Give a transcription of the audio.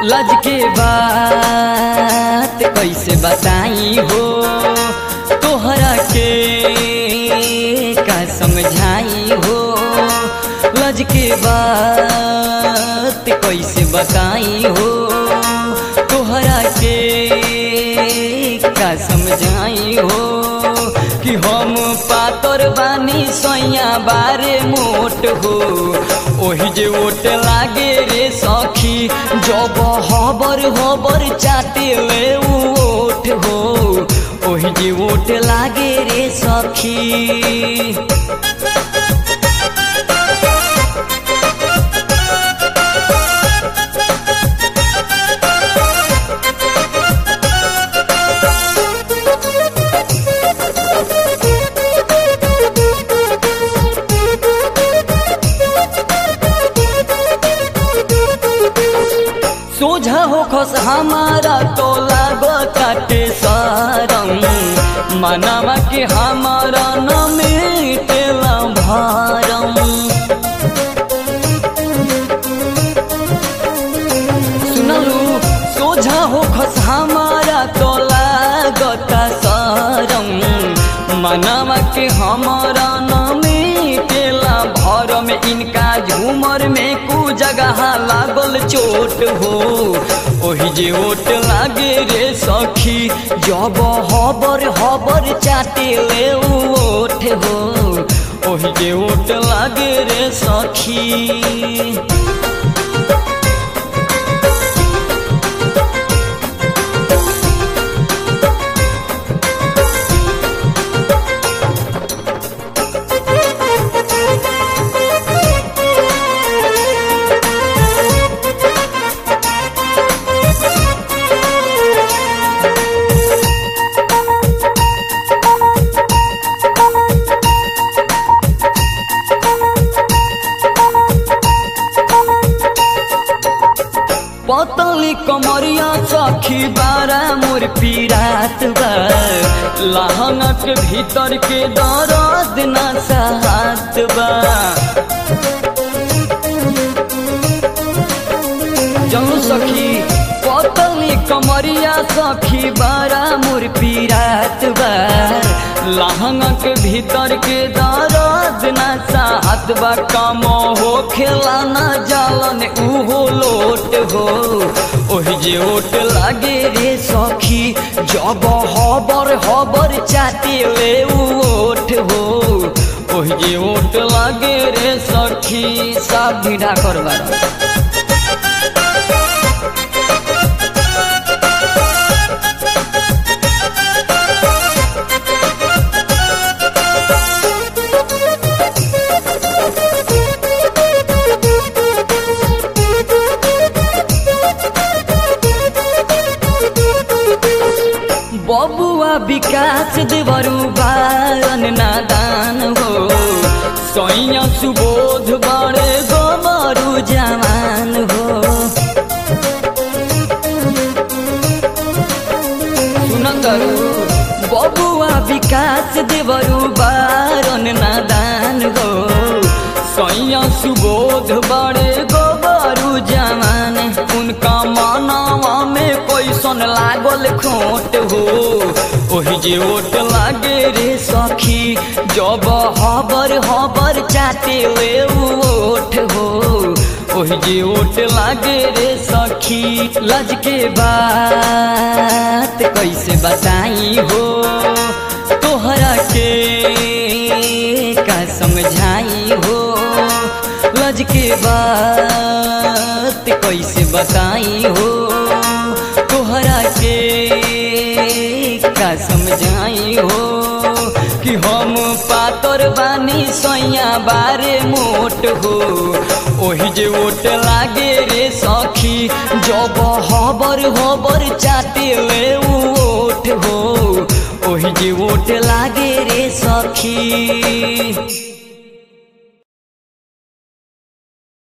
लज के बात कैसे बताई हो तोहरा के का समझाई हो लज के बात कैसे बताई हो तोहरा के का समझाई हो कि हम पातर बानी सैया बारे मोट हो ओही जे ओट लागे रे सखी जब हबर हबर चाटे ले ओठ हो ओही जे ओट लागे रे सखी सोझा हो खस हमारा तो लागताटे सारम मनवा के हमारा न मिटेला भारम सुनलू सोझा हो खस हमारा तो लागता सारम मनवा के हमारा न मिटेला भर में इनका झूमर में कु जगह लागल चोट हो ओही जे ओट लागे रे सखी जब हबर हबर चाटे ले ओठ हो ओही जे ओट लागे रे सखी पतली कमरिया सखी बारा मोर पीरात बा लहंगक भीतर के दर्द न साथ बा जनु सखी पतली कमरिया सखी बारा मोर पीरात बा लहंगक भीतर के दर्द न साथ बा कम हो खेला न जालन उहो लोट हो ओही जे ओट लागे रे सखी जब हबर हबर चाटे ले ओठ हो ओही जे ओट लागे रे सखी सब ढीढ़ा करवा बबुआ विकास देवरु बारन नादान हो सैया सुबोध बड़े गोबरु जवान हो सुनंदरु बबुआ विकास देवरु बारन नादान हो सैया सुबोध बड़े गोबरु जवान उनका मानवा में कैसन लागल खोट हो ओही जे ओट लागे रे सखी जब हबर हबर चाटे ले ओठ हो ओही जे ओट लागे रे सखी लज के बात कैसे बताई हो तोहरा के का समझाई हो लज के बात कैसे बताई हो तोहरा के का समझाई हो कि हम पातर बानी सैया बारे मोट हो ओही जे ओट लागे रे सखी जब हबर हबर चाटे ले ओठ हो ओही जे ओट लागे रे सखी